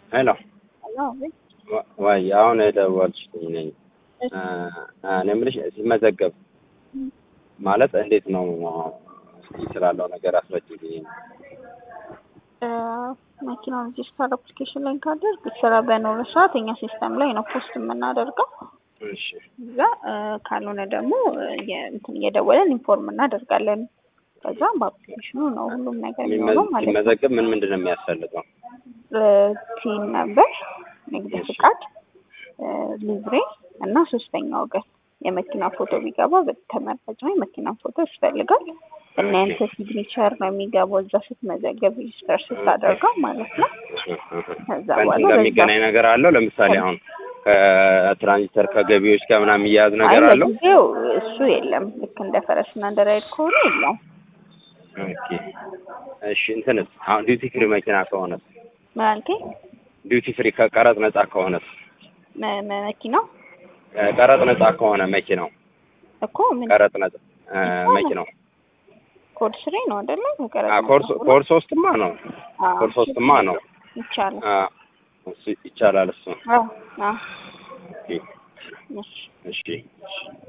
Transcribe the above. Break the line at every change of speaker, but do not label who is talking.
ሄሎ ወይ አሁን የደወልሽልኝ ነኝ። እኔ የምልሽ ሲመዘገብ ማለት እንዴት ነው እስኪ ስላለው ነገር አስረጅልኝ።
መኪናውን ሬጅስተር አፕሊኬሽን ላይ ካደርግ ስራ በኖረ ሰዓት እኛ ሲስተም ላይ ነው ፖስት የምናደርገው።
እሺ
እዛ ካልሆነ ደግሞ እንትን እየደወለን ኢንፎርም እናደርጋለን። ከዛ በአፕሊኬሽኑ ነው ሁሉም ነገር የሚሆነው ማለት ነው።
ሲመዘገብ ምን ምንድን ነው የሚያስፈልገው?
ቲን ነበር፣ ንግድ ፍቃድ፣ ሊብሬ እና ሶስተኛ ወገን የመኪና ፎቶ ቢገባ ተመራጭ ነው። የመኪና ፎቶ ያስፈልጋል እና ያንተ ሲግኒቸር ነው የሚገባው እዛ ስትመዘገብ ሬጅስተር ስታደርገው ማለት ነው። ከዛ በኋላ
ከእንትን ጋር የሚገናኝ ነገር አለው? ለምሳሌ አሁን ከትራንዚተር ከገቢዎች ጋር ምናምን የሚያያዝ ነገር
አይ
አለው?
ለጊዜው እሱ የለም። ልክ እንደ ፈረስና እንደ ራይድ ከሆነ የለውም።
ኦኬ እሺ። እንትንስ አሁን ዲዩቲ ፍሪ መኪና ከሆነስ?
ምን አልከኝ?
ዲዩቲ ፍሪ ከቀረጥ ነጻ ከሆነስ?
መ- መ- መኪናው
ቀረጥ ነጻ ከሆነ መኪናው
እኮ ምን
ቀረጥ ነጻ እ መኪናው
ኮድ ስሪ ነው አይደለ? ከቀረጥ
አ
ነፃ
ኮርስ
ሆኖ?
ኮርስ ሶስትማ ነው
አዎ፣
ኮርስ ሶስትማ ነው
ይቻላል።
አ እሱ ይቻላል እሱ
አዎ አዎ።
ኦኬ
እሺ
እሺ